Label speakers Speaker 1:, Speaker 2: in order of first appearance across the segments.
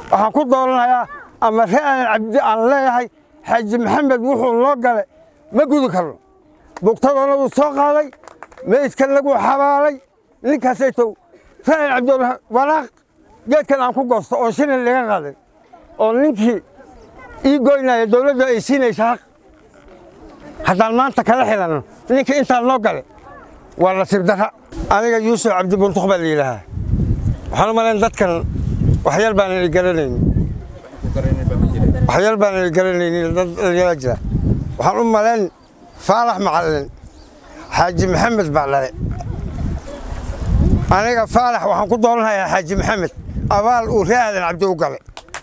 Speaker 1: waxaan ku dooranayaa ama ree aadan cabdi aan leeyahay xaaji maxamed wuxuu noo gale ma gudi karno bugtadana wuu soo qaaday meydkan lagu xabaalay ninkaasaytow ree aadan cabdi waraaq geedkan aan ku goosto oo shilin laga qaaday oo ninkii ii goynaya dowladda ay siinaysa xaq haddaan maanta kala xilanno ninkii intaan noo gale waa nasiib darra aniga yuusuf cabdi buntuq baa la yidhaahaa waxaan u malayn dadkan waxyar baanan garanaynin waxyar baanan garanaynin dad dhalinyara jira waxaan u malayn faalax macallin xaaji maxamed baa dhale aniga faalax waxaan ku dooranayaa xaaji maxamed abaal uu ree aadan cabdi u galay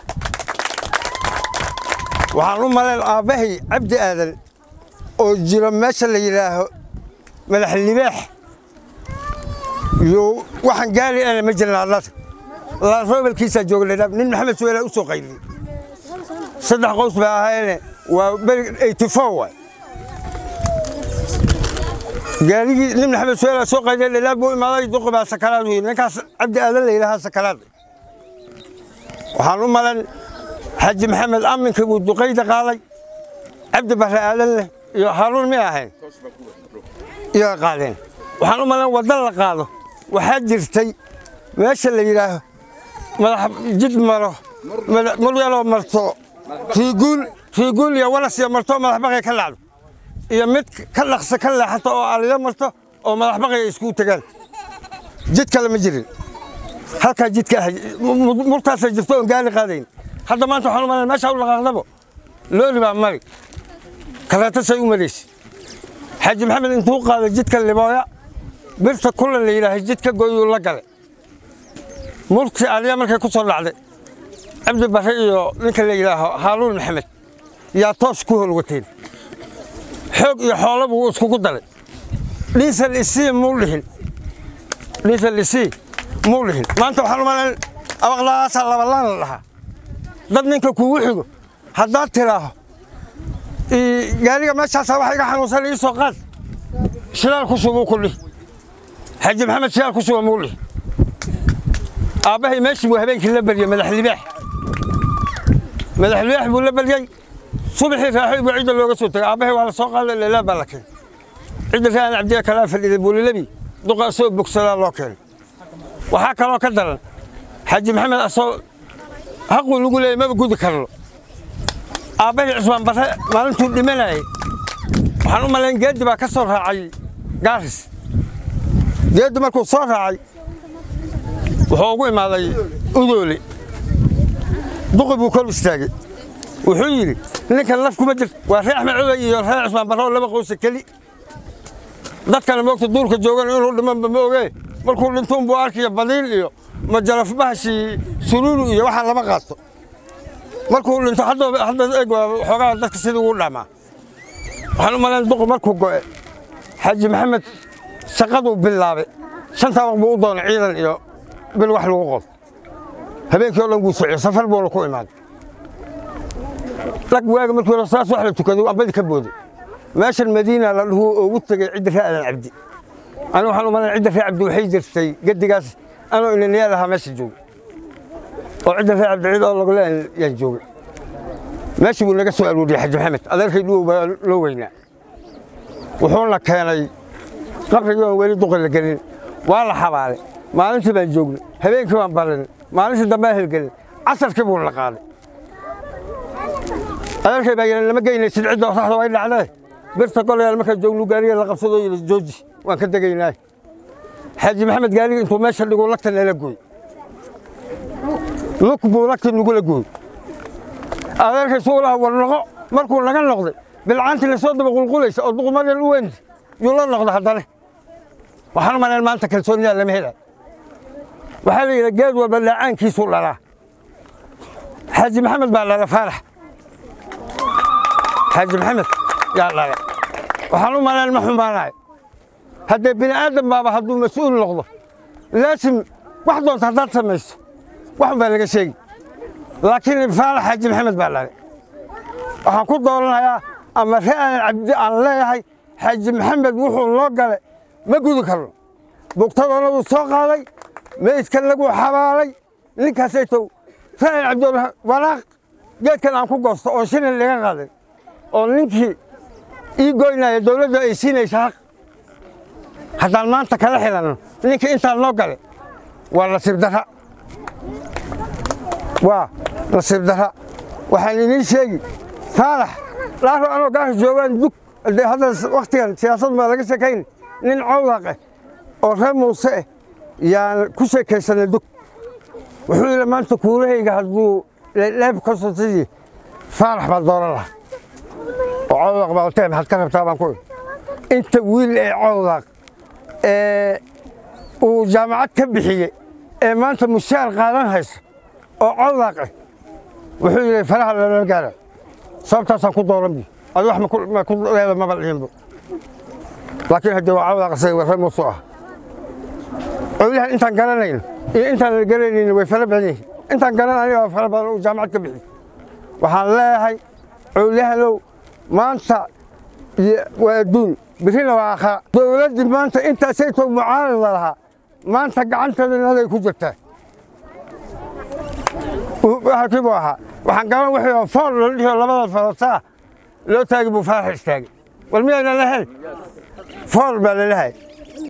Speaker 1: waxaan u malayn aabbahay cabdi aadan oo jiro meesha la yidhaaho madax libaax iyo waxaan gaari ana ma jirna adlata laanroobelkiisaa jooga nin maxamed suweela u soo qayliyey saddex qoys baa ahayne waa beri eighty four waay gaarigii nin maxamed suweela soo qayliya dhadhaab buu imaaday duqi baa sakaraad u yidhi ninkaas cabdi aadan la yidhahaa sakaraad waxaan u malan xaaji maxamed aminkii buu duqayda qaaday cabdi barre aadan leh iyo haaruun mi ahayn iyo qaadeen waxaan u malayn wadda la qaado waxaa jirtay meesha la yidhaaho madax jid maro muryaloo marto riiguul riiguul iyo walas iyo marto madax baqay ka lacdo iyo mid ka dhaqsa ka leexato oo aliyo marto oo madax baqay ay iskugu tegaan jid kale ma jirin halkaa jidka ah murtaasay jirto oon gaari qaadayn hadda maanta waxaan u malayn meesha u dhaqaaqdabo looli baa mari kaleetasay u maraysa xaaji maxamed intuu qaaday jidka libooya birta kula la yidhaahay jidka gooyuu la galay murti aliya markay ku soo dhacday cabdi barre iyo ninka la yidhaaho haaruun maxamed yaa toos ku holwateen xoog iyo xoolo buu iskugu daray dhiisal isii muu dhihin dhiisal isii muu dhihin maanta waxaan u malayn abaqlaaasaa labalaan la dhahaa dad ninka kugu xigo haddaad tiraaho gaariga meeshaasaa waxa iga xanuunsan ii soo qaad shilaal ku subuu ku dhih xaaji maxamed shilaal ku suba muu dhih aabbahay meeshii buu habeenkii la baryey madax libaax madax libaax buu la baryey subaxii raaxoy buu cidda looga soo tegay aabbahay waa la soo qaaday leelaa baa la keenay cidda raan cabdiya kalaa fadhiday buulilabi duqa asoo bogsadaa loo keenay waxaa kaloo ka daran xaaji maxamed asoo haquu lagu leeyay maba gudi karno aabbahay cusmaan barre maalintuu dhimanayay waxaan u malayn geeddi baa ka soo raacay gaaris geeddi markuu soo raacay wuxuu ugu imaaday udoole duqi buu kor istaagay wuxuu yidhi ninkan laf kuma jirto waa ree axmed codey iyo ree cusmaan barre oo laba qoysa keli dadkana moogta duurka joogan inuu dhimanba ma ogee markuu dhintuunbuu arkiyo badiil iyo majaraf bahashii sunuunu iyo waxaa lama qaato markuu dhinto hadda eeg xoogaa dadka sidii ugu dhamaa waxaan u malayn duqi markuu go'e xaaji maxamed shaqaduu bilaabay shantaa waq buu u doonay ciidan iyo bil wax lagu qod habeenkii o dhan wuu socyo safar buuna ku imaaday dhag waaga markii hore saas wax la tukaday ambadii ka booday meeshan madiina la dhuhu ugu tegey cidda ree aadan cabdi anigu waxaan u malayn cidda ree cabdi waxay jirtay gedigaas anoo inaniyaal ahaa meesha joogay oo cidda ree cabdi cid oo laguleen yaan joogay meeshii buu naga soo arooriyey xaji maxamed adeerkay dhuwow baa loo weynaa wuxuuna keenay qabrigii oon weli duqi la gelin waa la xabaalay maalintii baan joognay habeenkii baan barinay maalintii dambe helgelin casarkii buu la qaaday adeerkay baa yidhi lama geynaysid cidda saxda way dhacdee birta golayaal markaa joognu gaariga la qabsadoo yidhi jooji waan ka degaynaa xaaji maxamed gaariga intuu meesha dhiguu lagta nala gooy lug buu lagta nagula gooy adeerkay suu laha war noqo markuu naga noqday bilcaantii lasoo daba qulqulaysa oo duqumadan u weynta yuu la noqda haddana waxaan u malayn maanta kalsoonidaa lama hela waxaa la yidhi geed walba dhaacaankiisuu dhalaa xaaji maxamed baa dhala faarax xaaji maxamed yaa dhala waxaan u malayn ma xumaanayo haddee bini aadam baaba hadduu mas-uul noqdo laasim wax doonta haddaad samayso waxun baa laga sheegi laakiin faalax xaaji maxamed baa dhalay waxaan ku dooranayaa ama ree aadan cabdi aan leeyahay xaaji maxamed wuxuu noo gale ma gudi karno bugtadana wuu soo qaaday meydkan lagu xabaalay ninkaasaytow raa'il cabdulla waraaq geedkan aan ku goosto oo shilin laga qaaday oo ninkii ii goynaya dowladda ay siinaysa xaq haddaan maanta kala xilanno ninkii intaan noo galay waa nasiib darra waa nasiib darra waxaan idiin sheegi faalax laaro anoo gaasha joogaan dug dee hadda wakhtigan siyaasad maa laga sheekayn nin cawdaq ah oo reer muuse ah yaan ku sheekaysanay dug wuxuu yidhi maanta kuulahayga hadduu leeb ka sotadii faalax baa dooran laha oo cawdaq baa otee maxaad ka rabtaa baan ku idhi inta wiil ee cawdaq ee uu jaamacad ka bixiyey ee maanta mushaar qaadan hayso oo cawdaq ah wuxuu yidhi faraha lala gaara sababtaasaan ku dooran bi adi wax ma ku leeda maba dhihinbo laakiin haddii waa cawdaq isaga warre muusu ah cowlahan intaan garanayn iyo intaan la garanaynin way fara badan yihiin intaan garan aniga waa fara badan uu jaamacad ka bixiyey waxaan leeyahay cowlahanow maanta waa adduun birina waa aakhara dowladdii maanta intaasaytoo mucaarada lahaa maanta gacanteedanaday ku jirtaa halkii buu ahaa waxaan garan wixii fool la dhihi labada farootaa loo taagi buu faarax istaagay war miyaynan lahayn fool baa lalahay